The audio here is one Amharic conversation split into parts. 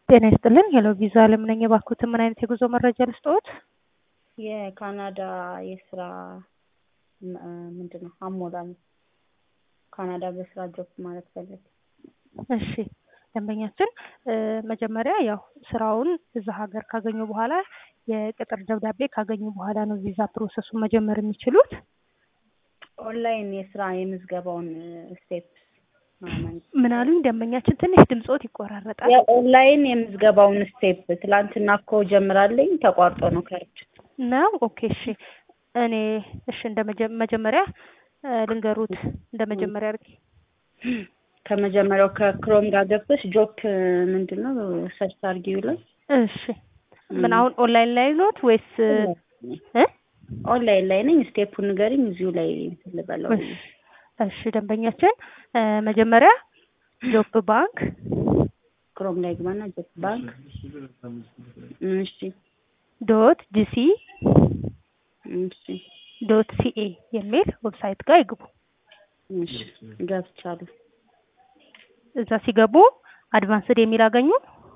ጤና ይስጥልን ሄሎ ቪዛ አለም ነኝ። እባክዎትን ምን አይነት የጉዞ መረጃ ልስጥዎት? የካናዳ የስራ ምንድን ነው አሞላል ካናዳ በስራ ጆብ ማለት ፈለግ እሺ ደንበኛችን መጀመሪያ ያው ስራውን እዛ ሀገር ካገኙ በኋላ የቅጥር ደብዳቤ ካገኙ በኋላ ነው ቪዛ ፕሮሰሱን መጀመር የሚችሉት። ኦንላይን የስራ የምዝገባውን ስቴፕ ምን አሉኝ ደንበኛችን? ትንሽ ድምጾት ይቆራረጣል። የኦንላይን የምዝገባውን ስቴፕ ትላንትና እኮ ጀምራለኝ ተቋርጦ ነው ከርድ ነው። ኦኬ እሺ እኔ እሺ እንደ መጀመሪያ ልንገሩት እንደ መጀመሪያ አድርጊ ከመጀመሪያው ከክሮም ጋር ገብተሽ ጆፕ ምንድን ነው ሰርች አድርጊው ላይ እሺ ምን አሁን ኦንላይን ላይ ኖት ወይስ እ ኦንላይን ላይ ነኝ። ስቴፑን ንገሪኝ እዚሁ ላይ እንትን ልበለው። እሺ ደንበኛችን መጀመሪያ ጆፕ ባንክ ክሮም ላይ ግባና ጆፕ ባንክ እሺ ዶት ጂሲ እሺ ዶት ሲኤ የሚል ዌብሳይት ጋር ይግቡ። እሺ ገብቻለሁ። እዛ ሲገቡ አድቫንስድ የሚል አገኙ።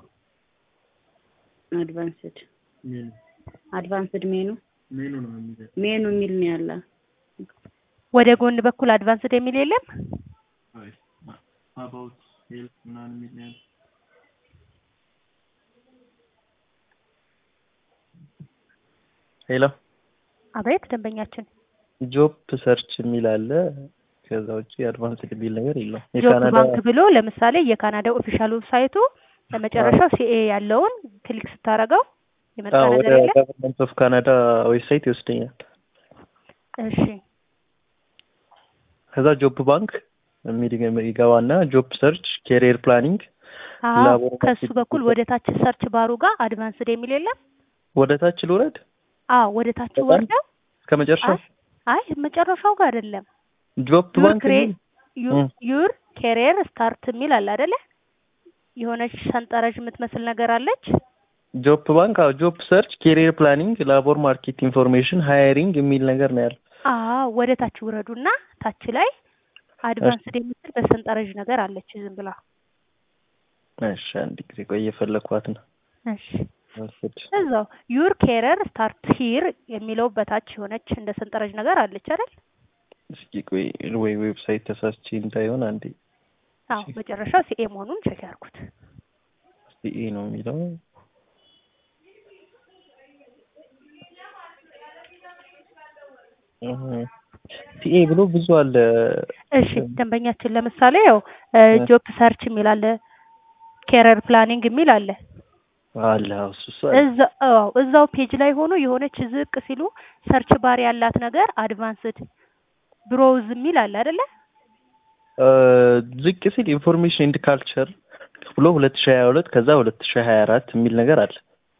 አድቫንስድ አድቫንስድ ሜኑ ሜኑ የሚል ነው ያለ። ወደ ጎን በኩል አድቫንስድ የሚል የለም። ሄሎ አቤት ደንበኛችን ጆብ ሰርች የሚል አለ። ከዛ ውጭ አድቫንስድ የሚል ነገር የለውም። ጆብ ባንክ ብሎ ለምሳሌ የካናዳ ኦፊሻል ዌብሳይቱ ለመጨረሻው ሲኤ ያለውን ክሊክ ስታረገው የመጣ ወደ ነገር የለም። ገቨርንመንት ኦፍ ካናዳ ዌብሳይት ይወስደኛል። እሺ ከዛ ጆብ ባንክ የሚል ይገባና ጆብ ሰርች ኬሪየር ፕላኒንግ አዎ ላቦር ከሱ ማርኬቲንግ በኩል ወደ ታች ሰርች ባሩ ጋር አድቫንስድ የሚል የለም። ወደ ታች ልውረድ አዎ ወደ ታች በጣም ወርደው እስከ መጨረሻው አይ አይ መጨረሻው ጋር አይደለም። ጆብ ዩር ባንክ ክሬ የሚል ዩ- ዩር ኬሪየር ስታርት የሚል አለ አይደለ? የሆነች ሰንጠረዥ የምትመስል ነገር አለች። ጆብ ባንክ አዎ ጆብ ሰርች ኬሪየር ፕላኒንግ ላቦር ማርኬት ኢንፎርሜሽን ሃየሪንግ የሚል ነገር ነው ያለው። አዎ ወደ ታች ውረዱና ታች ላይ አድቫንስድ የምትል በሰንጠረዥ ነገር አለች ዝም ብላ። እሺ አንድ ጊዜ ቆይ እየፈለኳት ነው። እሺ ወስድ እዛው ዩር ኬረር ስታርት ሂር የሚለው በታች የሆነች እንደ ሰንጠረዥ ነገር አለች አይደል? እስኪ ቆይ ወይ ዌብሳይት ተሳስቼ እንዳይሆን አንዴ አዎ መጨረሻው ሲኤ መሆኑን ቼክ ያርኩት። ሲኤ ነው የሚለው ሲኤ ብሎ ብዙ አለ። እሺ ደንበኛችን ለምሳሌ ያው ጆብ ሰርች የሚል አለ፣ ኬረር ፕላኒንግ የሚል አለ። አለ አዎ፣ እሱ እሱ አለ። እዛ አዎ እዛው ፔጅ ላይ ሆኖ የሆነች ዝቅ ሲሉ ሰርች ባር ያላት ነገር አድቫንስድ ብሮውዝ የሚል አለ አይደለ? እ ዝቅ ሲል ኢንፎርሜሽን ኤንድ ካልቸር ብሎ ሁለት ሺህ ሀያ ሁለት ከዛ ሁለት ሺህ ሀያ አራት የሚል ነገር አለ።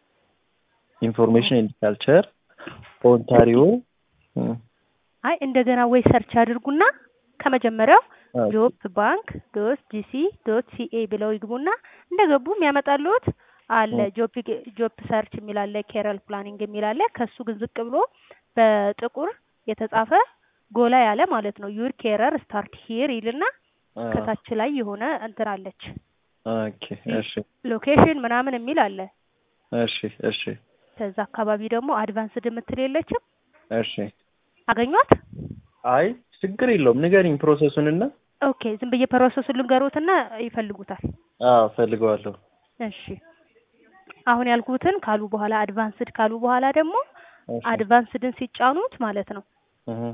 ኢንፎርሜሽን ኤንድ ካልቸር ኦንታሪዮ እም፣ አይ እንደገና ወይ ሰርች አድርጉና ከመጀመሪያው አዎ፣ ጆብ ባንክ ዶት ጂሲ ዶት ሲኤ ብለው ይግቡና እንደገቡ የሚያመጣልዎት አለ ጆብ ጆብ ሰርች የሚል አለ፣ ኬረል ፕላኒንግ የሚል አለ። ከሱ ግን ዝቅ ብሎ በጥቁር የተጻፈ ጎላ ያለ ማለት ነው ዩር ኬረር ስታርት ሂር ይልና አዎ፣ ከታች ላይ የሆነ እንትን አለች ኦኬ፣ እሺ፣ ሎኬሽን ምናምን የሚል አለ። እሺ፣ እሺ፣ ከዛ አካባቢ ደግሞ አድቫንስድ የምትል የለችም። እሺ። አገኟት? አይ ችግር የለውም ንገሪኝ ፕሮሰሱንና። ኦኬ ዝም ብዬ ፕሮሰሱን ልንገሮትና ይፈልጉታል። አዎ ፈልገዋለሁ። እሺ አሁን ያልኩትን ካሉ በኋላ አድቫንስድ ካሉ በኋላ ደግሞ እሺ፣ አድቫንስድን ሲጫኑት ማለት ነው እህ፣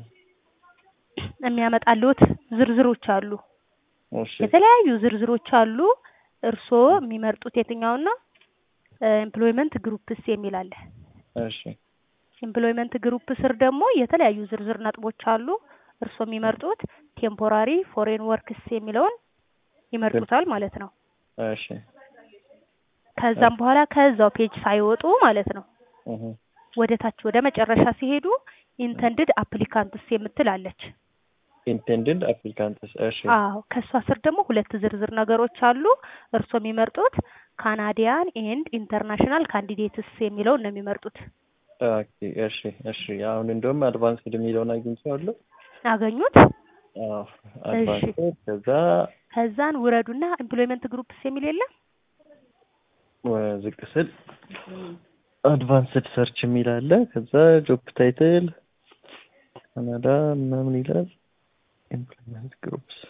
የሚያመጣልዎት ዝርዝሮች አሉ። እሺ፣ የተለያዩ ዝርዝሮች አሉ። እርስዎ የሚመርጡት የትኛውን ነው? ኤምፕሎይመንት ግሩፕስ የሚል አለ። እሺ፣ ኤምፕሎይመንት ግሩፕ ስር ደግሞ የተለያዩ ዝርዝር ነጥቦች አሉ። እርስዎ የሚመርጡት ቴምፖራሪ ፎሬን ወርክስ የሚለውን ይመርጡታል ማለት ነው። እሺ፣ ከዛም በኋላ ከዛው ፔጅ ሳይወጡ ማለት ነው እህ፣ ወደ ታች ወደ መጨረሻ ሲሄዱ ኢንተንድድ አፕሊካንትስ የምትል አለች። ኢንቴንድድ አፕሊካንትስ። እሺ፣ አዎ ከእሷ ስር ደግሞ ሁለት ዝርዝር ነገሮች አሉ። እርስዎ የሚመርጡት ካናዲያን ኤንድ ኢንተርናሽናል ካንዲዴትስ የሚለውን ነው የሚመርጡት። ኦኬ፣ እሺ፣ እሺ። አሁን እንደውም አድቫንስድ የሚለውን አግኝቼዋለሁ። አገኙት? አዎ፣ አድቫንስድ ከዛ ከዛን ውረዱና ኤምፕሎይመንት ግሩፕስ የሚል የለም ዝቅ ስል አድቫንስድ ሰርች የሚል አለ። ከዛ ጆብ ታይትል ካናዳ ምናምን ይላል። ኢምፕሎይመንት ግሩፕስ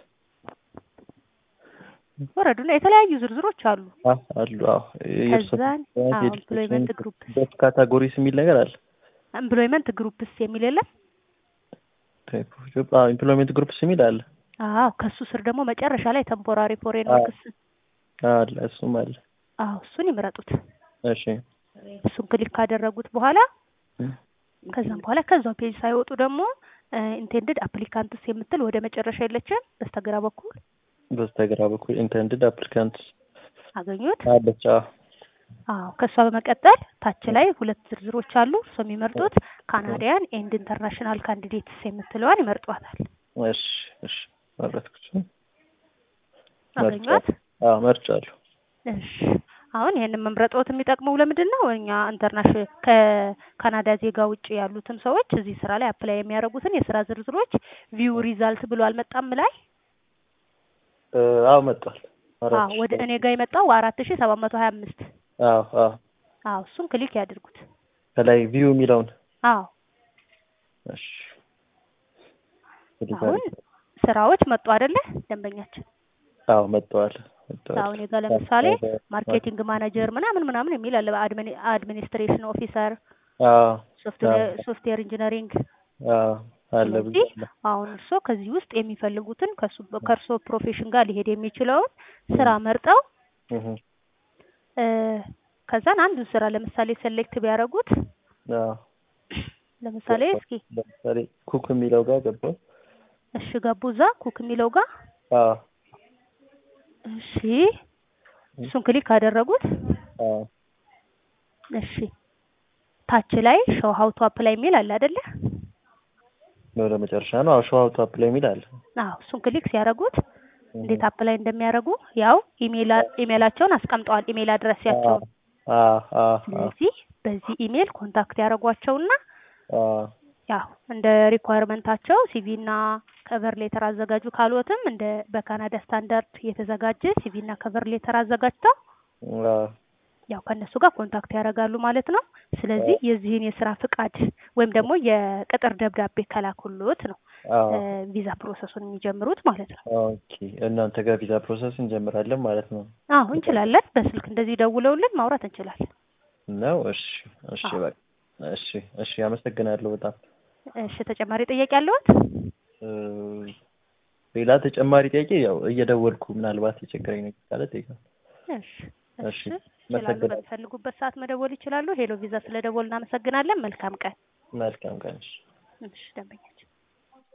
ወረዱና የተለያዩ ዝርዝሮች አሉ። አዎ አሉ። አዎ ከዛን አዎ ኤምፕሎይመንት ግሩፕስ ጆብ ካታጎሪስ የሚል ነገር አለ። ኤምፕሎይመንት ግሩፕስ የሚል የለም? ታይፕ ኦፍ ጆብ አዎ ኤምፕሎይመንት ግሩፕስ የሚል አለ። አዎ ከሱ ስር ደግሞ መጨረሻ ላይ ቴምፖራሪ ፎሬን ወርክስ አለ እሱም አለ። አዎ እሱን ይምረጡት። እሺ እሱን ክሊክ ካደረጉት በኋላ ከዛም በኋላ ከዛው ፔጅ ሳይወጡ ደግሞ ኢንቴንድድ አፕሊካንትስ የምትል ወደ መጨረሻ የለችም በስተግራ በኩል በስተግራ በኩል ኢንተንድድ አፕሊካንትስ አገኙት። አለች። አዎ አዎ ከእሷ በመቀጠል ታች ላይ ሁለት ዝርዝሮች አሉ። እሱ የሚመርጡት ካናዲያን ኤንድ ኢንተርናሽናል ካንዲዴትስ የምትለዋን ይመርጧታል። እሺ እሺ መረጥኩት። አገኟት። አዎ መርጫለሁ። እሺ አሁን ይሄንን መምረጥዎት የሚጠቅመው ለምንድን ነው? እኛ ኢንተርናሽናል ከካናዳ ዜጋ ውጭ ያሉትን ሰዎች እዚህ ስራ ላይ አፕላይ የሚያደርጉትን የስራ ዝርዝሮች ቪው ሪዛልት ብሎ አልመጣም ላይ አዎ መጥቷል። አዎ ወደ እኔ ጋር የመጣው አራት ሺ ሰባት መቶ ሀያ አምስት አዎ አዎ አዎ እሱን ክሊክ ያድርጉት። ከላይ ቪው የሚለውን አዎ እሺ አሁን ስራዎች መጡ አይደለ? ደንበኛችን አዎ መጥተዋል መጥተዋል። አሁን ጋር ለምሳሌ ማርኬቲንግ ማኔጀር ምናምን ምናምን የሚል አለ። አድሚኒስትሬሽን ኦፊሰር፣ አዎ ሶፍትዌር ኢንጂነሪንግ አዎ አለ ብዙ ስለዚህ አለ። አሁን እርሶ ከዚህ ውስጥ የሚፈልጉትን ከሱ ከእርሶ ፕሮፌሽን ጋር ሊሄድ የሚችለውን ስራ መርጠው እህ እ ከዛን አንዱን ስራ ለምሳሌ ሴሌክት ቢያደርጉት አዎ ለምሳሌ እስኪ ለምሳሌ ኩክ የሚለው ጋር ገባሁ። እሺ ገቡ እዛ ኩክ የሚለው ጋር አዎ እሺ እሱን ክሊክ ካደረጉት አዎ እሺ ታች ላይ ሾው ሀው ቱ አፕላይ የሚል አለ አይደለ? ወደ መጨረሻ ነው። አዎ ሾው አውት አፕላይ የሚል አለ። አዎ እሱን ክሊክ ሲያደርጉት እንዴት አፕላይ እንደሚያደርጉ ያው ኢሜል ኢሜላቸውን አስቀምጠዋል። ኢሜል አድረሳቸውን አዎ አዎ አዎ ስለዚህ በዚህ ኢሜል ኮንታክት ያደርጓቸውና አዎ ያው እንደ ሪኳየርመንታቸው ሲቪ እና ከቨር ሌተር አዘጋጁ ካልዎትም እንደ በካናዳ ስታንዳርድ የተዘጋጀ ሲቪ እና ከቨር ሌተር አዘጋጅተው አዎ ያው ከእነሱ ጋር ኮንታክት ያደርጋሉ ማለት ነው። ስለዚህ የዚህን የስራ ፍቃድ ወይም ደግሞ የቅጥር ደብዳቤ ከላኩሎት ነው አዎ እ ቪዛ ፕሮሰሱን የሚጀምሩት ማለት ነው። ኦኬ እናንተ ጋር ቪዛ ፕሮሰስ እንጀምራለን ማለት ነው አዎ እንችላለን። በስልክ እንደዚህ ደውለውልን ማውራት እንችላለን። ነው? እሺ እሺ አዎ። በቃ እሺ እሺ አመሰግናለሁ በጣም እሺ ተጨማሪ ጥያቄ አለዎት? እ ሌላ ተጨማሪ ጥያቄ ያው እየደወልኩ ምናልባት የቸገረኝ ነገር ካለ እጠይቃለሁ። እሺ እሺ እሺ ይችላሉ። አመሰግናለሁ። በሚፈልጉበት ሰዓት መደወል ይችላሉ። ሄሎ ቪዛ ስለደወል እናመሰግናለን። መልካም ቀን። መልካም ቀን። እሺ እሺ ደንበኛችን